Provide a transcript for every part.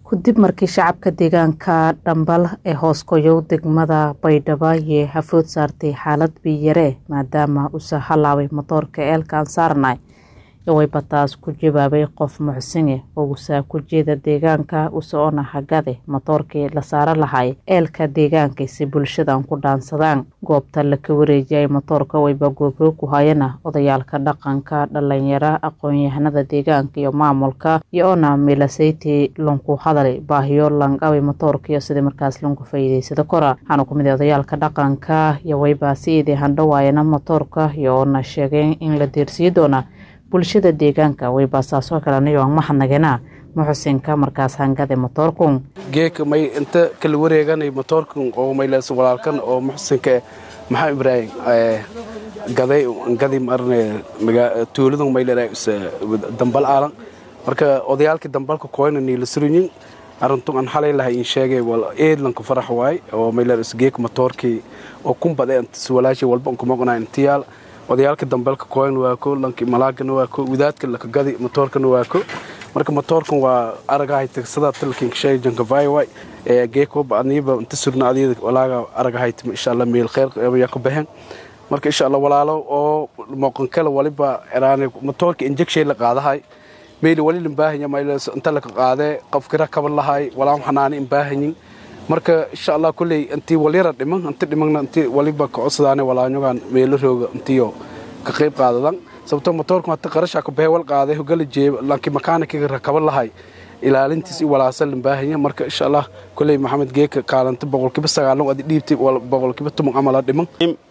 Kadib markii shacabka deegaanka Dambal ee hoos goyow degmada Baydhabo ay hafood saartay xaalad biyo yare maadaama uu halaabay matoorka eelkaan saarnay wayba taas ku jawaabay qof muxsine oo usaa ku jeeda deegaanka usoona hagade matoorkii la saara lahay eelka deegaanka si bulshadan ku dhaansadaan goobta laka wareejiyay matoorka wayba goobro ku hayana odayaalka dhaqanka dhalinyaro aqoon-yahanada deegaanka iyo maamulka iyo-ona milaseyti lanku hadalay baahiyo langabay matoorka iyo sidii markaas lanku faa'iidaysada kora waxaana ku mid ah odayaalka dhaqanka iyo wayba siidii handhawaayana matoorka iyo-ona sheegeen in la deersiyi doona bulshada deegaanka wayba saasoo kaleniyo aan mahadnagena muxusinka markaas hangade matoorkun geeka may inta kala wareeganay matoorkan oo maylees walaalkan oo muxsinka maxaa ibraahim gaday gadi marne tuuladan maylera dambal aalan marka odayaalkii dambalka koyna niila surinyin arintun aan xalay lahay in sheegay wal eedlanka farax waay oo mayleer geeka matoorkii oo kumbade walaashi walba kumaqnaa intiyaal odayaalka dambeelka koyn waako lanki malaagana waako wadaadka lakagadi matoorkana waako marka matoorkan waa aragahay tigsada talkin shay jankavay way ee geekoba aniba inta surna adiyada walaaga aragahay insha Allah meel khair ya ka baxeen marka insha Allah walaalo oo moqon kala waliba eraane matoorka injection la qaadahay meel wali limbaahanya meel inta la qaade qof kira kaban lahay walaam xanaani imbaahanyin marka insha allah kulley intii walyara dhiman inti dhimanna intii waliba kacodsadaan walaanyogaan meelo rooga intiyo ka qayb qaadadan sababtoo motoorku hata qarasha ka baxay wal qaaday hogala jeeb laakiin makaanikiga rakaban lahay ilaalintiis iyo walaasa limbaahanya marka insha allah kulley maxamed geeka kaalanta boqolkiiba sagaalan adi dhiibtay boqolkiiba toban amala dhiman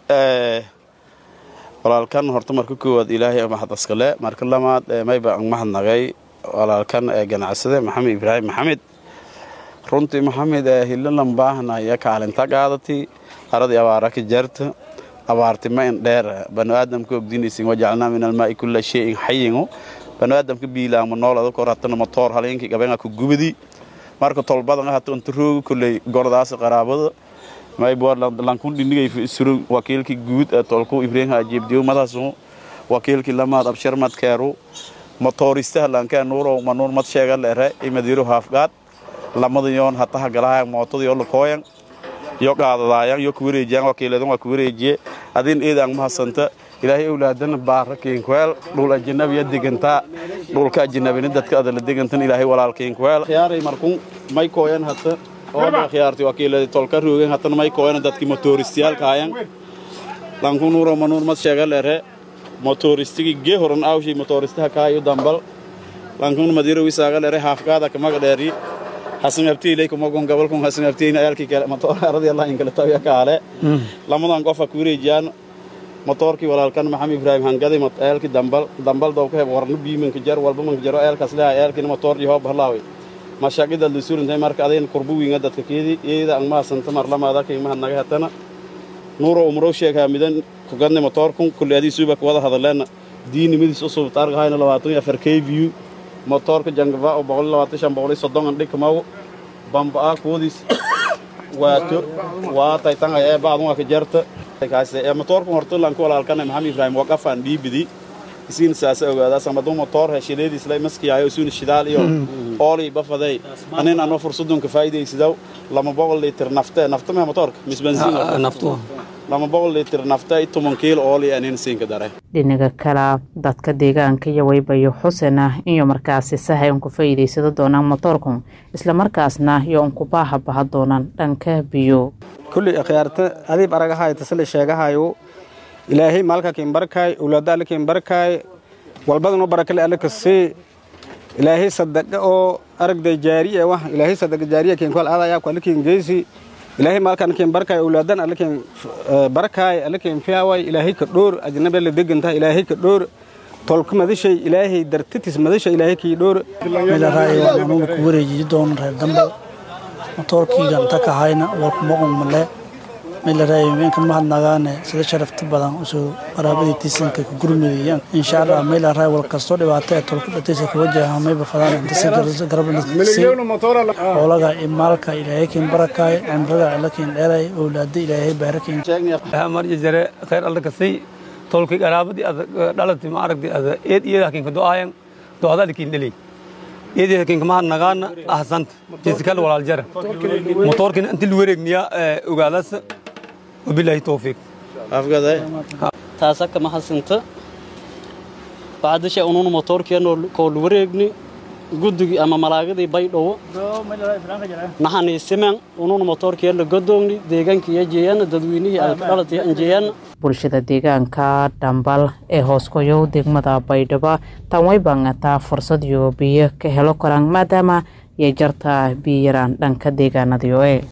walaalkan horta marka koowaad ilaahay mahad askale marka lamaad mayba ang mahadnagay walaalkan ganacsade maxamed ibraahim maxamed runtii maxamed hilalan baahnaya kaalinta qaadati aradii abaara ka jarta abaarti ma in dheer banu aadamka ogdinaysin wajacalnaa min almaai kulla shayin xayingu banu aadamka biilaama noolada kor hatana matoor haleenkii gabenga ku gubadi marka tolbadan hata inta rooga kolley gordaasi qaraabada maybo lankun dhinigay suru wakiilkii guud ee tolku ibraahim hajeebdiyo madaasu wakiilkii lamaad abshar madkeeru matooristaha lankee nuurow manuur mad sheega leere imadiiro haafgaad lamada yoon hataha galaha mootada yo lakooyan yo qaadadaayan yo kuwareejiyan wakiiladan waa kuwareejiye adin eedaan mahasanta ilaahay owlaadana baara kiinkweel dhul ajanabiya degantaa dhulka ajanabina dadka adala degantan ilaahay walaal kiinkweel khiyaaray markun may kooyan hata ooda khiyaarti wakiiladi tolka roogen hatana may kooyan dadki motooristiyaalkaayan lanku nuuro manuur mad sheega leere motooristigi gee horan awshay motooristaha kaayo dambal lankun madiro wisaaga leere haafgaada kamaga dheeri hasanabtiilay kumagon gabalkun hasanabtiina eelkii kale matoor aradii allah inkala tawiya kaale lamadan qofa ku wareejiyaan matoorkii walaalkan maxamed ibraahim hangaday eelkii dambal dambal dowka heb warna biimanka jar walba manka jaro eelkaas leha eelkiina matoor yahoob halaawi mashaqida la suurintay marka adayna kurbu wiinga dadka keedi iyada ang mahasanta marlamaada kay mahadnaga hatana nuuro umrow sheegaa midan kugadnay matoorkun kulli adii suuba kuwada hadaleena diinimadiis usub taargahayna labaatan iyo afar k v motoorka jangava oo boqol labaatan shan boqol soddon andhig kamaw bamba kuwadis waato waa taytanga ee baadun waa ka jarta kaase ee motoorka horta lanku walaalkana maxamed ibraahim waqafan dhiibidi isiin saasa ogaada samadu motoor heshileediis lay maskiyaayo isuun shidaal iyo ooli bafaday anin ano fursadun ka faa'iidaysidaw lama boqol litir nafte nafta ma motoorka mis bensiin naftu lama boqol litir nafta toban kiilo ooli anin siinka dare dhinaga kala dadka deegaanka iyo waybayo xusena iyo markaasi sahay unku faa'iidaysada doonaan matoorkun islamarkaasna iyo unku baaha baha doonaan dhanka biyo kulli akhyaarta adiib aragahay tasale sheegahayo ilaahay maalka kiinbarkaay owlaada alle kiinbarkaay walbadanoo barakale alle kasii ilaahay sadaqa oo aragday jaariya wah ilaahay sadaqa jaariya kiinkwal aadayaa ku alle kiin geysi ilaahay maalkan kiin barkaay owlaadan alle kiin barkaay alle kiin fiyaaway ilaahay ka dhoor ajnabi alle degantaha ilaahay ka dhoor tolka madashay ilaahay dartitis madasha ilaahay kii dhoor milaraayo anugu ku wareejiyi doon reer dambal matoorkiigan taka hayna walkumaqun male milaraayo meenka mahadnagaane sida sharafta badan usoo qaraabadii tiisanka ka gurmudayaan insha allah milaraayo wal kastoo dhibaato ee tolka dhataysa ka wajaha mayba fadaan intasi garabnasi xoolaga iyo maalka ilaahay kiin barakaay cimriga alla kiin dheeray owlaada ilaahay baarakiin marja jare khayr alla kasay tolkay qaraabadii ada dhalati ma aragdi ada eed iyada kiin ka do'aayan do'ada kiin dhalay eedeeda kinkamaha nagaana ahsanta jisikal walaaljara motoorkina inti luwareegniya ogaadasa wabilaahi towfiiq afgaday taasaka mahadsinta bacdisha ununa motoorkeeno koo luwareegni guddigii ama malaagadii baydhowo naxaniisimen ununa motoorkeela godoogni deegaankiiyo jeeyana dadweynihii alkadhalatiyo anjeeyana bulshada deegaanka dhambal ee hooskoyow degmada baydhabo tan way bangataa fursad iyo biyo ka helo karaan maadaama iyo jarta biyo yaraan dhanka deegaanadiyo e